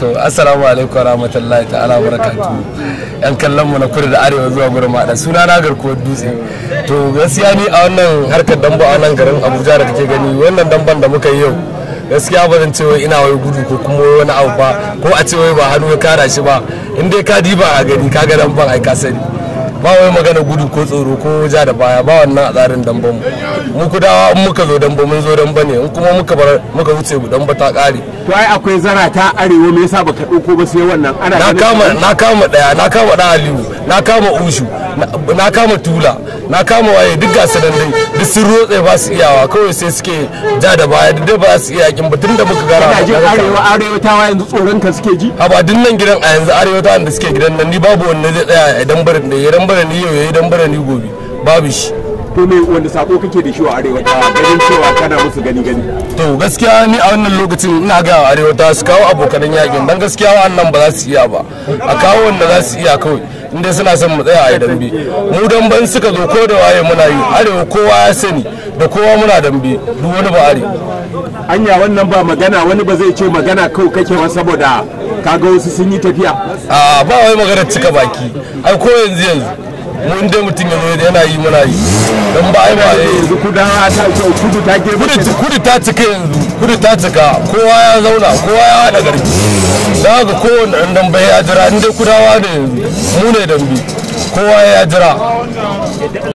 to assalamu alaikum warahmatullahi ta'ala barakatuhu yan kallon mu na kudu da arewa zuwa gurin maɗa suna na garkuwar dutse to gaskiya ni a wannan harkar damba a nan garin abuja da kake gani wannan damban da muka yi yau gaskiya ba zan ce wai ina wai gudu ko kuma wani abu ba ko a ce wai ba hannu ya kara shi ba in dai ka diba a gani ka ga damban ai ka sani ba wai magana gudu ko tsoro ko ja da baya ba wannan a tsarin damban mu mu kudawa in muka zo damba mun zo damba ne in kuma muka bar muka wuce mu damba ta kare to ai akwai zara ta arewa me yasa baka dauko ba sai wannan ana na ganin kama na kama daya na kama dan aliyu na kama ushu na- na kama tula na kama waye duk gasu nan dai duk sun rotse ba su iyawa kawai sai suke ja da baya duk da ba su iya yakin ba tun da muka gara kana jin arewa arewa ta wa yanzu tsoron ka suke ji a ba duk nan gidan a yanzu arewa ta wanda suke gidan nan ni babu wanda zai tsaya idan barin da idan barin ni yau idan barin ni gobe babu shi to me wanda sako kake da shi wa arewa ta ganin cewa kana musu gani gani to gaskiya ni a wannan lokacin ina ga wa arewa ta su kawo abokanan yakin dan gaskiya wa'annan ba za su iya ba a kawo wanda za su iya kawai inda suna son mu tsaya a yi dambe mu damben suka zo ko da waye muna yi arewa kowa ya sani da kowa muna dambe duk wani ba are anya wannan ba magana wani ba zai ce magana kawai kake ba saboda kaga wasu sun yi tafiya a ba wai maganar cika baki ai ko yanzu yanzu mu inda mutum ya zo yana yi muna yi don ba ai ba eh, yanzu kudawa ta kudu ta girma kudu kudu ta cika yanzu kudu ta cika kowa ya zauna kowa ya haɗa garki da haka kowane ɗan dambe ya jira inda kudawa ne yanzu mu ne dambe kowa ya jira